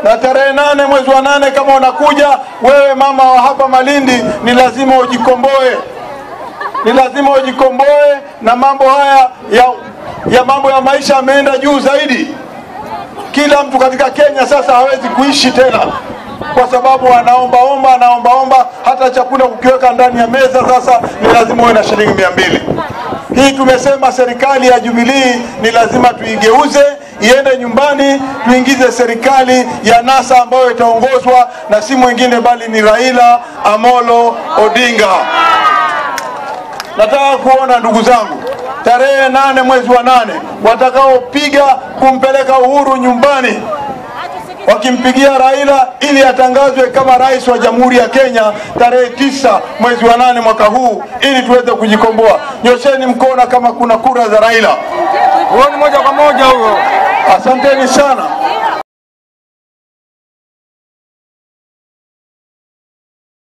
na tarehe nane mwezi wa nane kama unakuja wewe mama wa hapa Malindi, ni lazima ujikomboe, ni lazima ujikomboe, na mambo haya ya, ya mambo ya maisha yameenda juu zaidi. Kila mtu katika Kenya sasa hawezi kuishi tena kwa sababu anaombaomba anaombaomba, hata chakula kukiweka ndani ya meza sasa ni lazima uwe na shilingi mia mbili. Hii tumesema serikali ya Jubilee ni lazima tuigeuze iende nyumbani, tuingize serikali ya NASA ambayo itaongozwa na si mwingine bali ni Raila Amolo Odinga. Nataka kuona ndugu zangu, tarehe nane mwezi wa nane watakaopiga kumpeleka Uhuru nyumbani wakimpigia Raila ili atangazwe kama rais wa Jamhuri ya Kenya tarehe tisa mwezi wa nane mwaka huu ili tuweze kujikomboa. Nyosheni mkono kama kuna kura za Raila. Huo ni moja kwa moja huo. Asanteni sana.